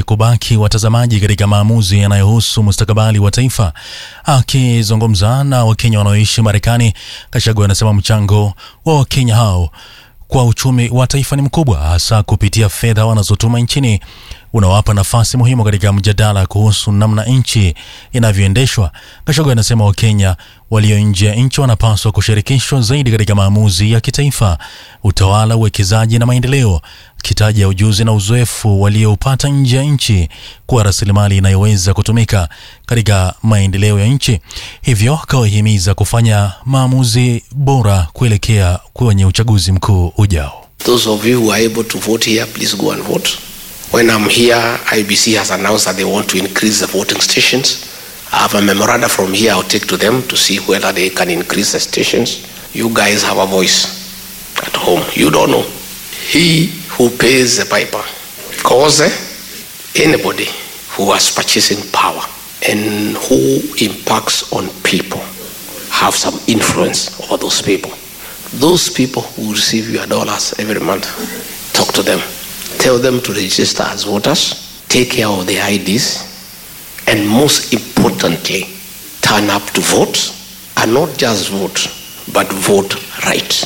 kubaki watazamaji katika maamuzi yanayohusu mustakabali wa taifa. Akizungumza na Wakenya wanaoishi Marekani, Gachagua anasema mchango wa Wakenya hao kwa uchumi wa taifa ni mkubwa, hasa kupitia fedha wanazotuma nchini unawapa nafasi muhimu katika mjadala kuhusu namna nchi inavyoendeshwa. Gachagua anasema Wakenya walio nje ya nchi wanapaswa kushirikishwa zaidi katika maamuzi ya kitaifa, utawala, uwekezaji na maendeleo, akitaja ujuzi na uzoefu walioupata nje ya nchi kuwa rasilimali inayoweza kutumika katika maendeleo ya nchi. Hivyo akawahimiza kufanya maamuzi bora kuelekea kwenye uchaguzi mkuu ujao. Those of you who are able to vote here, please go and vote. When I'm here, IBC has announced that they want to increase the voting stations. I have a memoranda from here I'll take to them to see whether they can increase the stations. You guys have a voice at home. You don't know. He who pays the piper. Cause anybody who has purchasing power and who impacts on people have some influence over those people. Those people who receive your dollars every month, talk to them. Tell them to register as voters, take care of their IDs, and most importantly, turn up to vote, and not just vote, but vote right.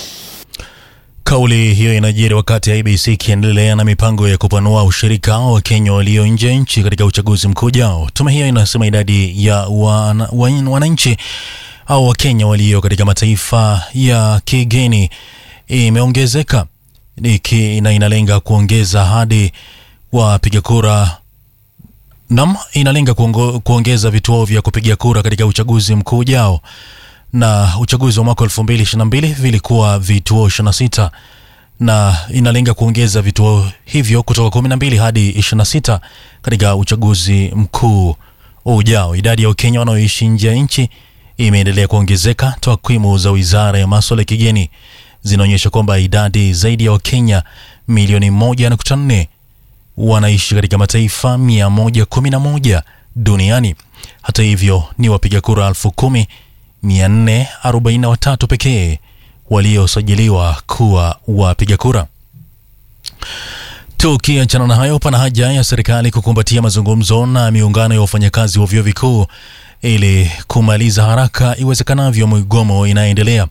Kauli hiyo inajiri wakati IBC ikiendelea na mipango ya kupanua ushirika wa Wakenya walio nje ya nchi katika uchaguzi mkuu ujao. Tume hiyo inasema idadi ya wana- wan- wananchi au Wakenya walio katika mataifa ya kigeni imeongezeka iki- na inalenga kuongeza hadi wapiga kura nam inalenga kuongo, kuongeza vituo vya kupigia kura katika uchaguzi mkuu ujao na uchaguzi wa mwaka 2022 vilikuwa vituo 26 na inalenga kuongeza vituo hivyo kutoka 12 hadi 26 katika uchaguzi mkuu ujao. Idadi ya Wakenya wanaoishi nje ya nchi imeendelea kuongezeka. Takwimu za Wizara ya Masuala ya Kigeni zinaonyesha kwamba idadi zaidi ya Wakenya milioni 1.4 wanaishi katika mataifa 111 duniani. Hata hivyo, ni wapiga kura elfu kumi 443 pekee waliosajiliwa kuwa wapiga kura. Tukiachana na hayo, pana haja ya serikali kukumbatia mazungumzo na miungano ya wafanyakazi wa vyuo vikuu ili kumaliza haraka iwezekanavyo migomo inayoendelea.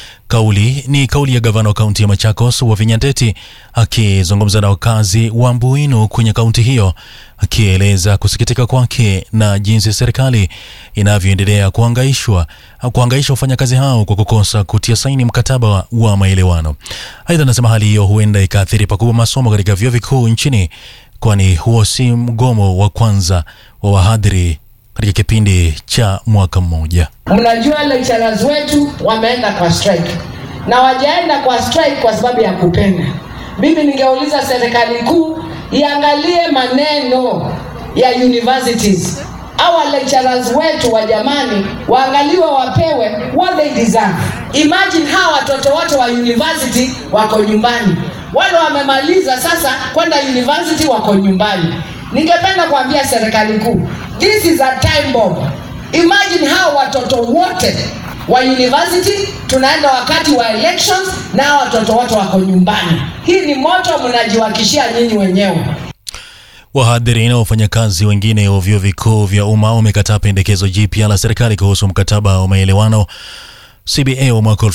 Kauli ni kauli ya gavana wa kaunti ya Machakos Wavinya Ndeti akizungumza na wakazi wa Mbuinu kwenye kaunti hiyo, akieleza kusikitika kwake na jinsi serikali inavyoendelea kuhangaishwa kuhangaisha wafanyakazi hao kwa kukosa kutia saini mkataba wa maelewano. Aidha, anasema hali hiyo huenda ikaathiri pakubwa masomo katika vyuo vikuu nchini, kwani huo si mgomo wa kwanza wa wahadhiri katika kipindi cha mwaka mmoja. Mnajua lecturers wetu wameenda kwa strike na wajaenda kwa strike kwa sababu ya kupenda. Mimi ningeuliza serikali kuu iangalie maneno ya universities. Our lecturers wetu wa jamani, waangaliwe, wapewe what they deserve. Imagine hawa watoto wote wa university wako nyumbani, wale wamemaliza sasa kwenda university wako nyumbani. Ningependa kuambia serikali kuu, this is a time bomb. Imagine hao watoto wote wa university tunaenda wakati wa elections na hao watoto wote wako nyumbani. Hii ni moto mnajiwakishia nyinyi wenyewe. Wahadhiri na wafanyakazi wengine wa vyuo vikuu vya umma wamekataa pendekezo jipya la serikali kuhusu mkataba wa maelewano CBA wa mwaka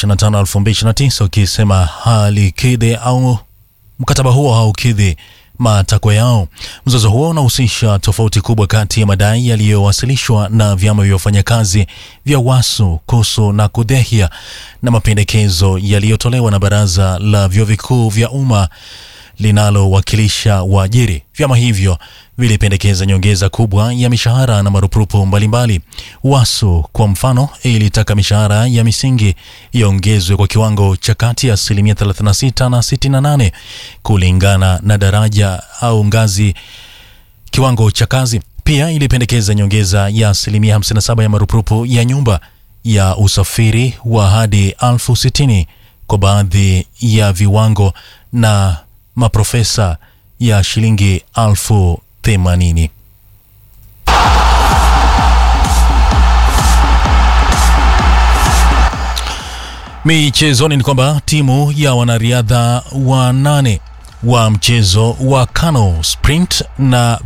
2025-2029 ukisema halikidhi au mkataba huo haukidhi matakwa yao. Mzozo huo unahusisha tofauti kubwa kati ya madai yaliyowasilishwa na vyama vya wafanyakazi vya WASU, KUSU na KUDHEHIA na mapendekezo yaliyotolewa na baraza la vyuo vikuu vya umma linalowakilisha waajiri. Vyama hivyo vilipendekeza nyongeza kubwa ya mishahara na marupurupu mbalimbali. WASU kwa mfano ilitaka mishahara ya misingi iongezwe kwa kiwango cha kati ya asilimia 36 na 68 kulingana na daraja au ngazi kiwango cha kazi. Pia ilipendekeza nyongeza ya asilimia 57 ya marupurupu ya nyumba ya usafiri wa hadi elfu sitini kwa baadhi ya viwango na maprofesa ya shilingi elfu themanini. Michezoni ni kwamba timu ya wanariadha wanane wa mchezo wa kano sprint na